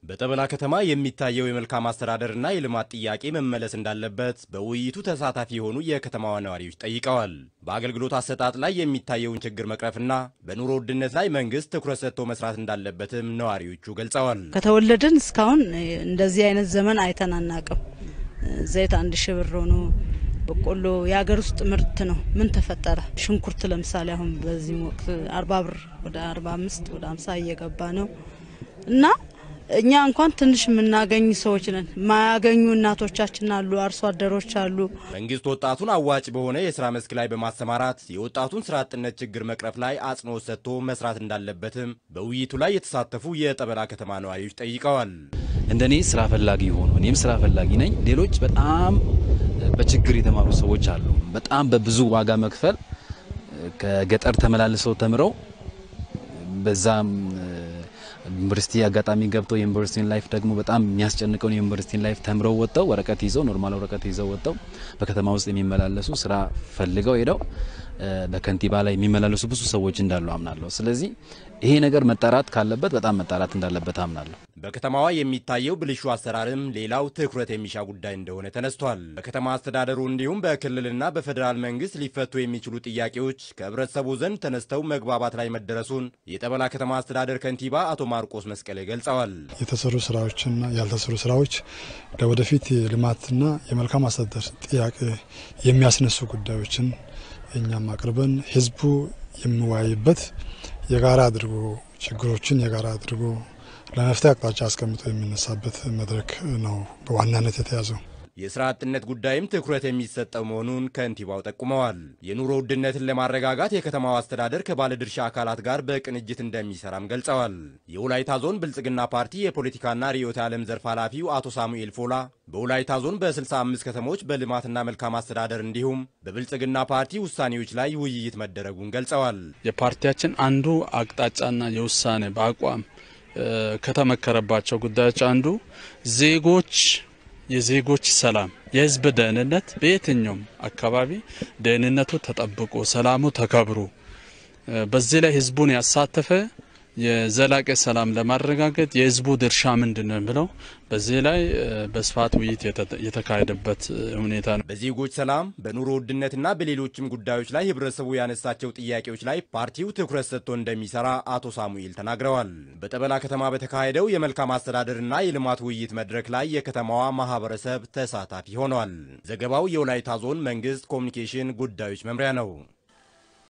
በጠበላ ከተማ የሚታየው የመልካም አስተዳደርና የልማት ጥያቄ መመለስ እንዳለበት በውይይቱ ተሳታፊ የሆኑ የከተማዋ ነዋሪዎች ጠይቀዋል። በአገልግሎት አሰጣጥ ላይ የሚታየውን ችግር መቅረፍና በኑሮ ውድነት ላይ መንግስት ትኩረት ሰጥቶ መስራት እንዳለበትም ነዋሪዎቹ ገልጸዋል። ከተወለድን እስካሁን እንደዚህ አይነት ዘመን አይተን አናቅም። ዘይት አንድ ሺህ ብር ሆኖ በቆሎ የሀገር ውስጥ ምርት ነው። ምን ተፈጠረ? ሽንኩርት ለምሳሌ አሁን በዚህ ወቅት አርባ ብር ወደ አርባ አምስት ወደ አምሳ እየገባ ነው እና እኛ እንኳን ትንሽ የምናገኝ ሰዎች ነን። ማያገኙ እናቶቻችን አሉ፣ አርሶ አደሮች አሉ። መንግስት ወጣቱን አዋጭ በሆነ የስራ መስክ ላይ በማሰማራት የወጣቱን ስራ አጥነት ችግር መቅረፍ ላይ አጽንኦት ሰጥቶ መስራት እንዳለበትም በውይይቱ ላይ የተሳተፉ የጠበላ ከተማ ነዋሪዎች ጠይቀዋል። እንደኔ ስራ ፈላጊ ሆኖ እኔም ስራ ፈላጊ ነኝ። ሌሎች በጣም በችግር የተማሩ ሰዎች አሉ። በጣም በብዙ ዋጋ መክፈል ከገጠር ተመላልሰው ተምረው በዛም ዩኒቨርሲቲ አጋጣሚ ገብተው የዩኒቨርሲቲን ላይፍ ደግሞ በጣም የሚያስጨንቀውን የዩኒቨርሲቲን ላይፍ ተምረው ወጥተው ወረቀት ይዘው ኖርማል ወረቀት ይዘው ወጥተው በከተማ ውስጥ የሚመላለሱ ስራ ፈልገው ሄደው በከንቲባ ላይ የሚመላለሱ ብዙ ሰዎች እንዳሉ አምናለሁ። ስለዚህ ይሄ ነገር መጣራት ካለበት በጣም መጣራት እንዳለበት አምናለሁ። በከተማዋ የሚታየው ብልሹ አሰራርም ሌላው ትኩረት የሚሻ ጉዳይ እንደሆነ ተነስቷል። በከተማ አስተዳደሩ እንዲሁም በክልልና በፌዴራል መንግስት ሊፈቱ የሚችሉ ጥያቄዎች ከህብረተሰቡ ዘንድ ተነስተው መግባባት ላይ መደረሱን የጠበላ ከተማ አስተዳደር ከንቲባ አቶ ማርቆስ መስቀሌ ገልጸዋል። የተሰሩ ስራዎችና ያልተሰሩ ስራዎች ለወደፊት የልማትና የመልካም አስተዳደር ጥያቄ የሚያስነሱ ጉዳዮችን እኛም አቅርበን ህዝቡ የሚወያይበት የጋራ አድርጎ ችግሮችን የጋራ አድርጎ ለመፍትሄ አቅጣጫ አስቀምጦ የሚነሳበት መድረክ ነው በዋናነት የተያዘው። የስራ አጥነት ጉዳይም ትኩረት የሚሰጠው መሆኑን ከንቲባው ጠቁመዋል። የኑሮ ውድነትን ለማረጋጋት የከተማው አስተዳደር ከባለድርሻ አካላት ጋር በቅንጅት እንደሚሰራም ገልጸዋል። የወላይታ ዞን ብልጽግና ፓርቲ የፖለቲካና ርዕዮተ ዓለም ዘርፍ ኃላፊው አቶ ሳሙኤል ፎላ በወላይታ ዞን በ65 ከተሞች በልማትና መልካም አስተዳደር እንዲሁም በብልጽግና ፓርቲ ውሳኔዎች ላይ ውይይት መደረጉን ገልጸዋል። የፓርቲያችን አንዱ አቅጣጫና የውሳኔ በአቋም ከተመከረባቸው ጉዳዮች አንዱ ዜጎች የዜጎች ሰላም፣ የህዝብ ደህንነት በየትኛውም አካባቢ ደህንነቱ ተጠብቆ ሰላሙ ተከብሮ በዚህ ላይ ህዝቡን ያሳተፈ የዘላቂ ሰላም ለማረጋገጥ የህዝቡ ድርሻ ምንድን ነው ብለው በዚህ ላይ በስፋት ውይይት የተካሄደበት ሁኔታ ነው። በዜጎች ሰላም፣ በኑሮ ውድነትና በሌሎችም ጉዳዮች ላይ ህብረተሰቡ ያነሳቸው ጥያቄዎች ላይ ፓርቲው ትኩረት ሰጥቶ እንደሚሰራ አቶ ሳሙኤል ተናግረዋል። በጠበላ ከተማ በተካሄደው የመልካም አስተዳደርና የልማት ውይይት መድረክ ላይ የከተማዋ ማህበረሰብ ተሳታፊ ሆኗል። ዘገባው የወላይታ ዞን መንግስት ኮሚኒኬሽን ጉዳዮች መምሪያ ነው።